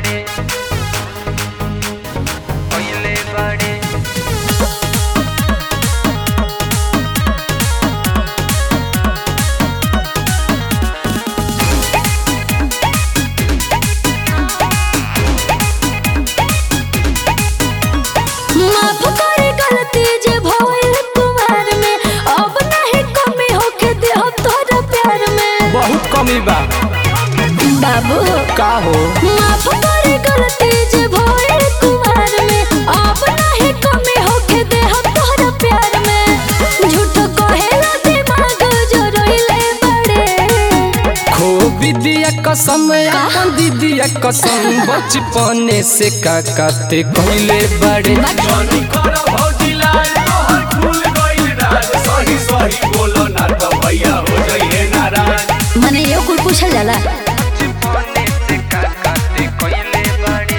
बाड़े पहिले बाड़े माफ करे गलती जे भइल कुमार में अब नहीं कमी होके देह तोरा प्यार में बहुत कमी बा बाबू का हो माफ करे गलती जे भइल कुमार में अब नहीं कमी होके देह तोरा प्यार में झूठ कहेला दिमाग जो रोइले बड़े खो विदिया कसम अपन दीदिया कसम बचपने से का काते कहले बड़े जनी कर भौजी लाल तोहर खुल गइल राज सही सही बोलो ना तो भैया हो जइहे नाराज मने यो कुल पूछल जाला बचपने से का काते पहिले बाड़े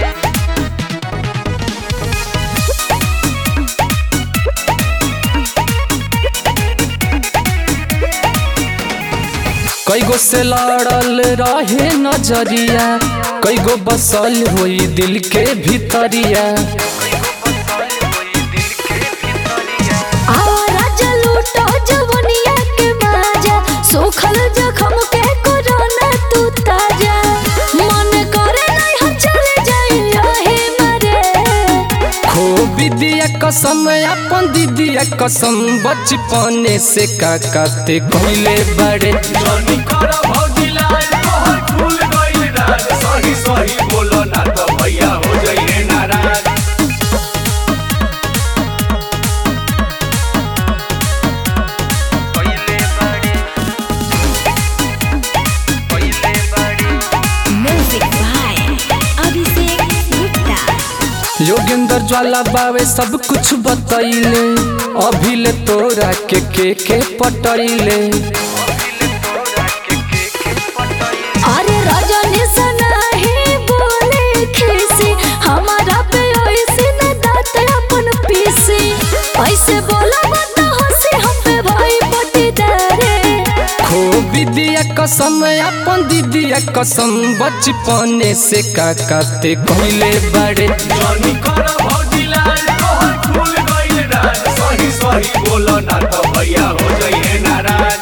कई गो से लड़ल रहे नजरिया कई गो बसल हुई दिल के भीतरिया आवारा जलूटो जवनिया के माजा सोखल जखम के कोरोना तू ताजा मन करे नहीं हम चले जाई रहे मरे खो विदिया कसम अपन दीदिया कसम बचपने से का काते कहले बड़े जनी कर भौजी लाल तोहर खुल गइल राज सही सही बोलो ना तो भैया हो जइहे नाराज पहिले बाड़े पहिले बाड़े म्यूजिक बाय अभिषेक गुप्ता योगेंद्र ज्वाला बावे सब कुछ बतैले अभिले तोरा के के के पटैले अरे रजनी सना ही बोले खीसी हमारा पे ऐसे न दात अपन पीसी ऐसे बोला मत हंसी हम पे भाई पटीदारे खो विदिया कसम अपन दीदिया कसम बचपने से का काते कहले बड़े जनी कर भौजी लाल तोहर खुल गइल राज सही सही बोलो ना तो भैया हो जइहे नाराज